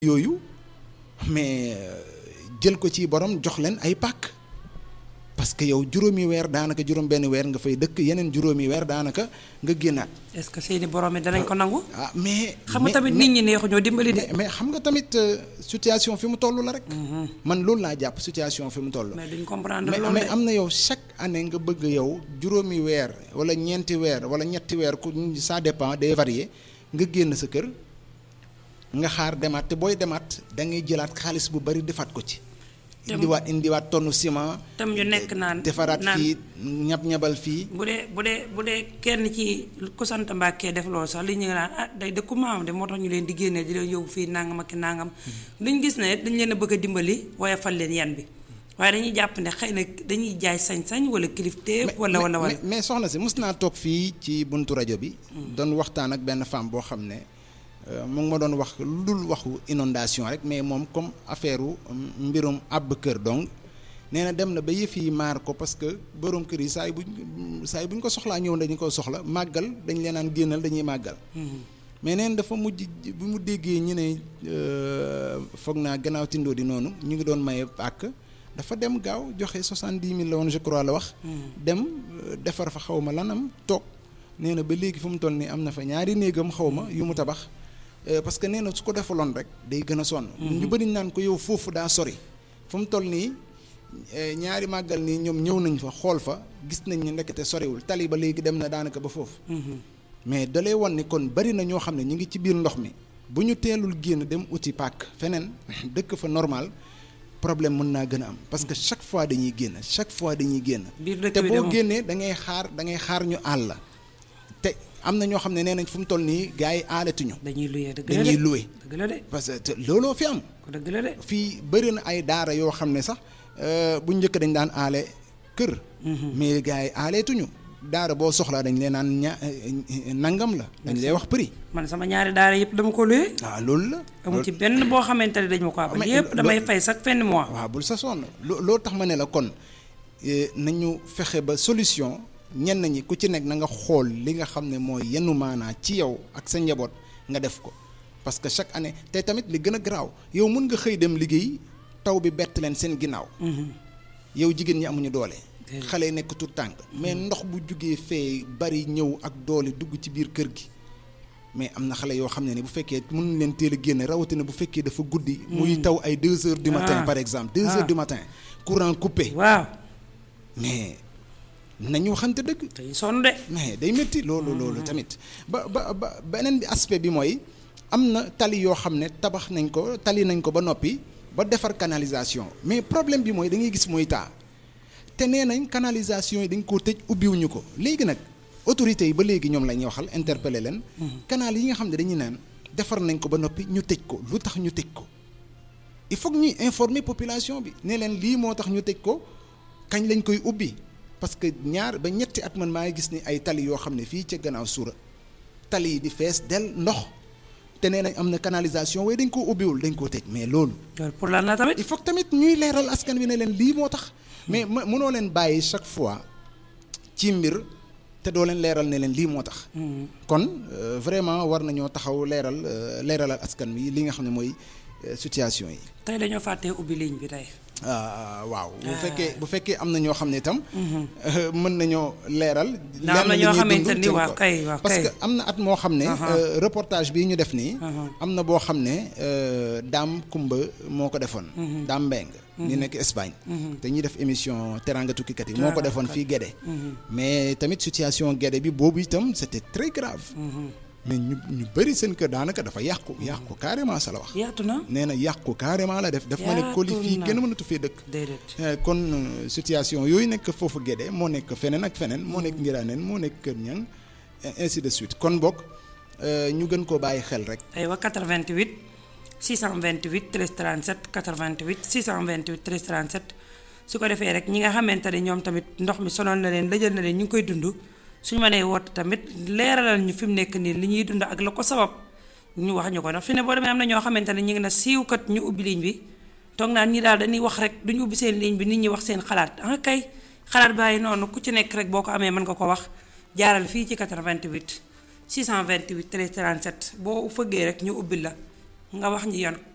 yooyu mais jël ko ci borom jox leen ay pàkk parce que yow juróomi weer daanaka juróom benn weer nga fay dëkk yeneen juróomi weer daanaka nga génnaat. est-ce que seeni borom yi danañ ko nangu. ah mais. xam nga tamit nit ñi neexu ñoo dimbali de. mais xam nga tamit situation fi mu toll la rek. man loolu laa jàpp situation fi mu toll. mais duñ comprendre mais loolu mais de. am na yow chaque année nga bëgg yow juróomi weer wala ñeenti weer wala ñetti weer ku ça dépend day varier nga génn sa kër nga xaar demaat te booy demaat da ngay jëlaat xaalis bu bari defaat ko ci. Te- indiwaat indiwaat tonne ciment. tam ñu nekk naan defaraat naan fii ñab ñabal fii. bu dee bu dee bu dee kenn ci ku sant Mbàkke def loolu sax li ñu naan ah day dëkku maam de moo tax ñu leen di génnee di leen yóbbu fii nangam ak ki nangam duñ gis ne dañ leen a bëgg a dimbali waaye fal leen yan bi waaye dañuy jàpp ne xëy na dañuy jaay sañ-sañ wala kilifteef wala wala wala. mais mais soxna si mos naa toog fii ci buntu rajo bi. doon waxtaan ak benn femme boo xam ne euh, mu ngi ma doon wax lu dul waxu inondation rek mais moom comme affaire u mbirum àbb kër donc nee na dem na ba yëf yi maar ko parce que borom kër yi saa yu buñ saa yu bu ñu ko soxlaa ñëw dañu ko soxla màggal dañ leen naan génnal dañuy màggal. mais neen dafa mujj bi mu déggee ñu ne euh, foog naa gannaaw tindoo di noonu ñu ngi doon maye pàkk dafa dem gaaw joxe soixante-dix mille la woon je crois la wax. dem euh, defar fa xaw ma lanam toog nee na ba léegi fu mu toll nii am na fa ñaari néegam xaw ma yu mu tabax euh, parce que nee na su ko defaloon rek day gën a sonn. ñu bëri naan ko yow foofu daa sori fu mu toll nii. eh, ñaari màggal nii ñoom ñëw nañ fa xool fa gis nañ ni ndekete soriwul tali ba léegi dem na daanaka ba foofu. mais da lay wan ni kon bari na ñoo xam ne ñu ngi ci biir ndox mi bu ñu teelul génn dem uti pàkk feneen dëkk fa normal problème mën naa gën a am parce que chaque fois dañuy génn chaque fois dañuy génn. biir dëkk te bi de boo moom. génnee da ngay xaar da ngay xaar ñu àll la te am na ñoo xam ne nee nañ fu mu toll nii gars yi aalatuñu dañuy luyee dëgg la de dañuy loué dëgg la de parce que te looloo fi am. ko dëgg la de. fii bëri na ay daara yoo xam ne sax euh, bu njëkk dañ daan aale kër. mais gars yi aaleetuñu daara boo soxlaa dañ leen naan ña eh, nangam la. dañ lay wax prix. man sama ñaari daara yëpp dama ko luyee. waaw loolu la. amu ci benn boo xamante ne dañ ma ko abal mais yëpp lo- damay lo- fay chaque fin de mois. waaw bul sa sonn loo loo tax ma ne la kon eh, nañu fexe ba solution ñenn ñi ku ci nekk na nga xool li nga xam ne mooy yenn maanaa ci yow ak sa njaboot nga def ko parce que chaque année te tamit li gën a garaaw yow mun nga xëy dem liggéey taw bi bett leen seen ginnaaw. yow jigéen ñi amuñu doole. Déedéet. xale yi nekk tout tànk mais ndox bu jugee fee bari ñëw ak doole dugg ci biir kër gi mais am na xale yoo xam ne ni bu fekkee mën leen teel a génne rawatina bu fekkee dafa guddi. muy taw ay deux heures du matin Ah. par exemple deux Ah. heures du matin courant coupé waaw mais nañu waxante dëgg. dañuy sonn de. mais day métti loolu loolu tamit ba ba ba beneen bi aspect bi mooy am na tali yoo xam ne tabax nañ ko tali nañ ko ba noppi ba defar canalisation mais problème bi mooy da ngay gis mooy taa te nee nañ canalisation yi dañ koo tëj ubbiwuñu ko léegi nag autorités yi ba léegi ñoom la ñuy waxal interpeller leen. canal yi nga xam ne dañuy naan defar nañ ko ba noppi ñu tëj ko lu tax ñu tëj ko il faut que ñuy informer population bi ne leen lii moo tax ñu tëj ko kañ lañ koy ubbi parce que ñaar ba ñetti at man maa ngi gis ni ay tali yoo xam ne fii ca gannaaw suura tali yi di fees del ndox te nee nañ am na canalisation waaye dañ koo ubbiwul dañ koo tëj mais loolu loolu pour lan la tamit. il faut que tamit ñuy leeral askan wi ne leen lii moo tax mais ma mënoo leen bàyyi chaque fois ci mbir te doo leen leeral ne leen lii moo tax kon euh, vraiment war nañoo taxaw leeral euh, leeralal askan wi li nga xam ne mooy euh, situation yi tey dañoo fàttee ubbi ligne bi tey. ah waaw bu fekkee bu fekkee am na ñoo xam ne itam mën nañoo leeral ndax am na lenn li ñoo ñuy xamante dund ni ci waaw ko- kay waaw parce kay. que am na at moo xam ne Aha. euh, reportage bii ñu def nii Aha. am na boo xam ne euh, daam kumba moo ko defoon daam mbeng ñu nekk Espagne te ñuy def émission teranga tukkikat yi moo ko defoon fii Guédé mais tamit situation Guédé bi boobu itam c'était très grave mais ñu ñu bëri seen kër daanaka dafa yàqu yàqu carrément sa la wax yaatu na. nee na yàqu carrément la def daf ma ne koli Yaatu fii na. kenn mënatu fee dëkk déedéet. Eh, kon euh, situation yooyu nekk foofu Guédé moo nekk feneen ak feneen moo nekk Ngiraaneen moo nekk Kër Ñang et ainsi de suite kon bokk euh, ñu gën koo bàyyi xel rek aywa 88 628 13 37 88 628 13 37 su ko defee rek ñi nga xamante ne ñoom tamit ndox mi sonal na leen lëjal na leen ñu ngi koy dund suñu mënee woote tamit leeralal ñu fi mu nekk nii li ñuy dund ak la ko sabab ñu wax ñu ko ndax fi ne boo demee am na ñoo xamante ne ñu ngi na siiwkat ñu ubbi ligne bi toog naan ñi daal dañuy wax rek duñu ubbi seen ligne bi nit ñi wax seen xalaat ah kay xalaat bàyyi noonu ku ci nekk rek boo ko amee mën nga ko wax jaaral fii ci 88 628 13 37 boo fëggee rek ñu ubbi la nga wax ñi yan